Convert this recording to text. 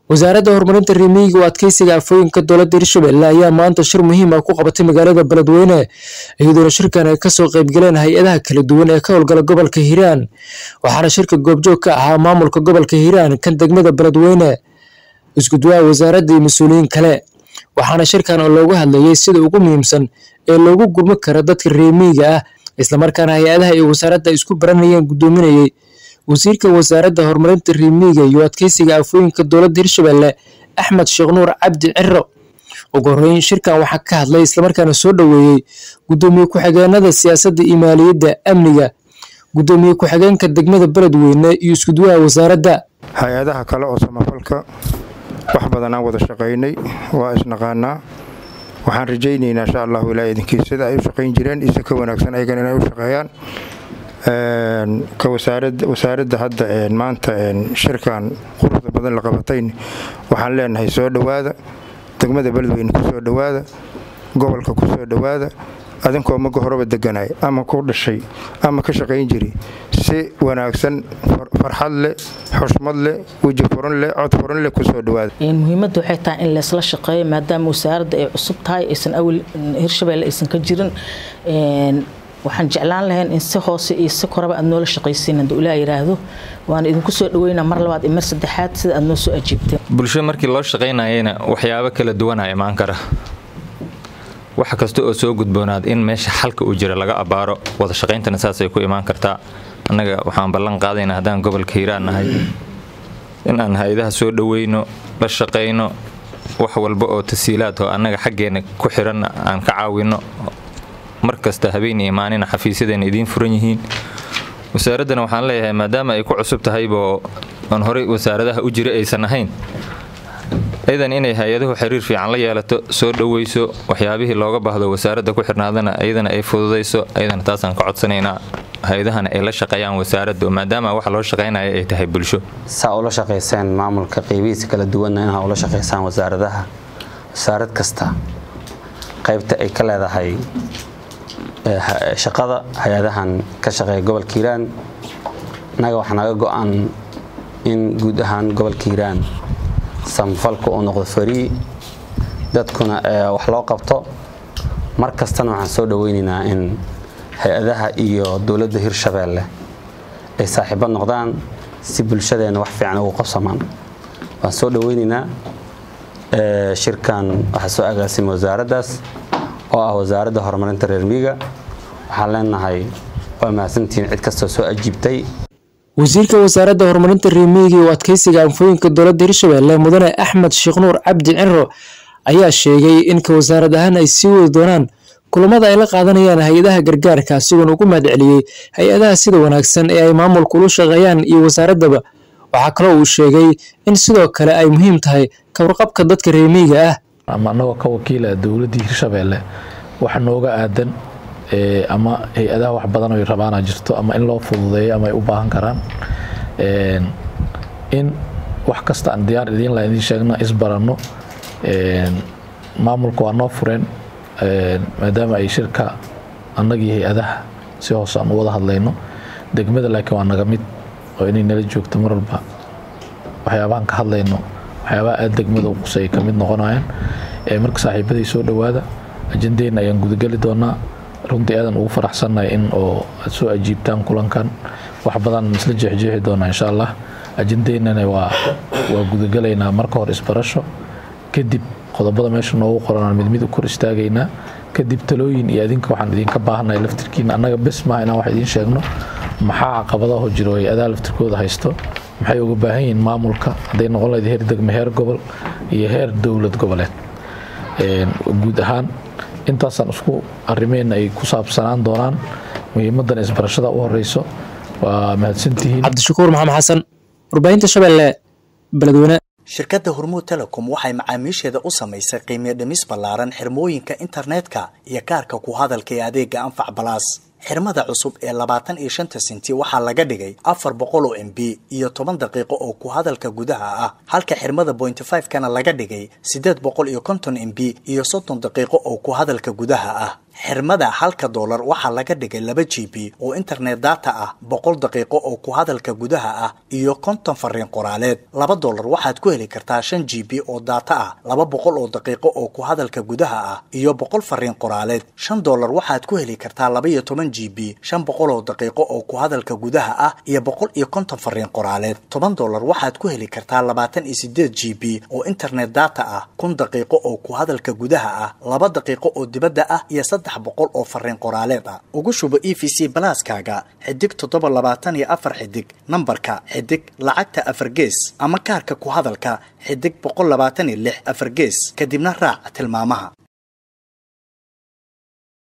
wasaaradda horumarinta reemiyiga oo adkeysiga afooyinka dowladda hirshabelle ayaa maanta shir muhiim ah ku qabatay magaalada beledweyne iyadoona shirkan ay kasoo qeybgaleen hay-adaha kala duwan ee ka howlgala gobolka hiiraan waxaana shirka goobjoog ka ahaa maamulka gobolka hiiraan kan degmada beledweyne isgudwaha wasaaradda iyo mas-uuliyiin kale waxaana shirkan oo loogu hadlayay sida ugu muhiimsan ee loogu gurmi karo dadka reemiyiga ah islamarkaana hay-adaha iyo wasaaradda isku baranayeen guddoominayay wasiirka wasaaradda horumarinta reemiyiga iyo adkeysiga afooyinka dowladda hirshabelle axmed sheekh nuur cabdi ciro ugu horeyn shirkan waxaa ka hadlay islamarkaana soo dhoweeyey guddoomiye ku-xigeenada siyaasadda iyo maaliyadda amniga guddoomiye ku-xigeenka degmada beledweyne iyo isgudwaha wasaaradda hay-adaha kale oo samafalka wax badan aan wada shaqaynay waa isnaqaanaa waxaan rajaynaynaa insha allahu ilaa idinkii sida ay u shaqayn jireen isa ka wanaagsan ayagan inay u shaqeeyaan ka wasaaradda hadda maanta shirkan quruxda badan la qabatayn waxaan leenahay soo dhowaada degmada beledweyne ku soo dhowaada gobolka ku soo dhowaada adinkoo maga horeba deganay ama ku dhashay ama ka shaqayn jiri si wanaagsan farxad leh xushmad leh weji furan leh cod furan leh kusoo dhowaada muhiimadda waxay tahay in laysla shaqeeyo maadaama wasaaradda ay cusub tahay aysan awal hirshabelle aysan ka jirin waxaan jeclaan lahayn in si hoose iyo si koraba aad noola shaqaysiin hadduu ilaah yidhaahdo waan idinku soo dhaweynaa mar labaad iyo mar saddexaad sida aad noo soo ajiibteen bulsho markii loo shaqaynayana waxyaabo kala duwanaa imaan kara wax kasta oo soo gudboonaad in meesha xalka uu jira laga abbaaro wada shaqayntana saasay ku imaan kartaa annaga waxaan ballan qaadaynaa haddaan gobolka hiiraan nahay in aan hay-adaha soo dhoweyno la shaqayno wax walba oo tasiilaad oo annaga xaggeena ku xiran aan ka caawinno mar kasta habeen iyo maalina xafiisyadeena idiin furan yihiin wasaaraddana waxaan leeyahay maadaama ay ku cusub tahayboo aan horey wasaaradaha u jira aysan ahayn ayadan inay hay-aduhu xiriir fiican la yeelato soo dhoweyso waxyaabihii looga baahdo wasaaradda ku xirnaadana ayadana ay fududayso ayadana taasaan ka codsanaynaa hay-adahana ay la shaqeeyaan wasaaradda maadaama waxa loo shaqaynaya ay tahay bulsho saa ula shaqayseen maamulka qeybihiisa kala duwanna inaa ula shaqaysaan wasaaradaha wasaarad kasta qaybta ay ka leedahay shaqada hay-adahan ka shaqeeya gobolka hiiraan innaga waxaa naga go-an in guud ahaan gobolka hiiraan samafalka uu noqdo farii dadkuna wax loo qabto mar kastana waxaan soo dhoweynaynaa in hay-adaha iyo dowladda hirshabeelle ay saaxiibo noqdaan si bulshadeenna wax fiican ugu qabsamaan waan soo dhoweynaynaa shirkan waxaa soo agaasimay wasaaraddaas oo ah wasaaradda horumarinta reer miiga waxaan leenahay waa mahadsantihiin cid kastoo soo ajiibtay wasiirka wasaaradda horumarinta reemiyiga iyo adkeysiga anfooyinka dowladda hirshabelle mudane axmed sheekh nuur cabdi ciro ayaa sheegay in ka wasaarad ahaan ay sii wadi doonaan kulamada ay la qaadanayaan hay-adaha gargaarka asigoona ugu mahad celiyey hay-adaha sida wanaagsan ee ay maamulka ula shaqeeyaan iyo wasaaraddaba waxaa kaloo uu sheegay in sidoo kale ay muhiim tahay kawarqabka dadka reemiyiga ah ama annagoo ka wakiila dowladdii hirshabelle wax nooga aadan ama hay-adaha wax badan oy rabaana jirto ama in loo fududeeyo ama ay u baahan karaan in wax kasta aan diyaar idiin la idiin sheegno isbaranno maamulka waa noo fureen maadaama ay shirka annagii hay-adaha si hoose aan u wada hadlayno degmada laakiin waa naga mid oo inay nala joogto mar walba waxyaabahan ka hadlayno waxyaabaha aada degmada u qusay ay ka mid noqonayaan marka saaxiibaday soo dhowaada ajandeenna ayaan gudageli doonaa runtii aadan ugu faraxsannahay in oo aad soo ajiibtaan kulankan wax badan isla jeexjeexi doonaa insha allah ajandeennana waa waa gudagalaynaa marka hore isbarasho kadib qodobada meesha noogu qoranaan mid mid u kor istaagaynaa kadib talooyin iyo adinka waxaan idinka baahannahay laftirkiina annaga bes maaha inaan wax idiin sheegno maxaa caqabadaho jiro hay-adaha laftirkooda haysto maxay uga baahan yihiin maamulka hadday noqon lahayd heer degme heer gobol iyo heer dowlad goboleed guud ahaan intaasaan isku arimeenna ay ku saabsanaan doonaan muhiimadan isbarashada u horeyso waa mahadsantihiin cabdishakuur maxamed xasan warbaahinta shabeelle beledweyne shirkadda hormuud telecom waxay macaamiisheeda u samaysay qiimiyo dhimis ballaaran xirmooyinka internetka iyo kaarka ku hadalka ee adeega anfac balaas xirmada cusub ee labaatan iyo shanta senti waxaa laga dhigay afar boqol oo m b iyo toban daqiiqo oo ku hadalka gudaha ah halka xirmada bointy five kana laga dhigay siddeed boqol iyo konton m b iyo soddon daqiiqo oo ku hadalka gudaha ah xirmada halka doolar waxaa laga dhigay laba g b oo internet data ah boqol daqiiqo oo ku hadalka gudaha ah iyo konton fariin qoraaleed laba doolar waxaad ku heli kartaa shan g b oo data ah laba boqol oo daqiiqo oo ku hadalka gudaha ah iyo boqol fariin qoraaleed shan doolar waxaad ku heli kartaa laba iyo toban g b shan boqol oo daqiiqo oo ku hadalka gudaha ah iyo boqol iyo konton fariin qoraaleed toban doolar waxaad ku heli kartaa labaatan iyo sideed g b oo internet data ah kun daqiiqo oo ku hadalka gudaha ah laba daqiiqo oo dibadda ah iyo saddex boqol oo fariin qoraaleed ah ugu shubo e v c balaaskaaga xidig toddoba labaatan iyo afar xidig nambarka xidig lacagta afar gees ama kaarka ku hadalka xidig boqol labaatan iyo lix afar gees kadibna raac tilmaamaha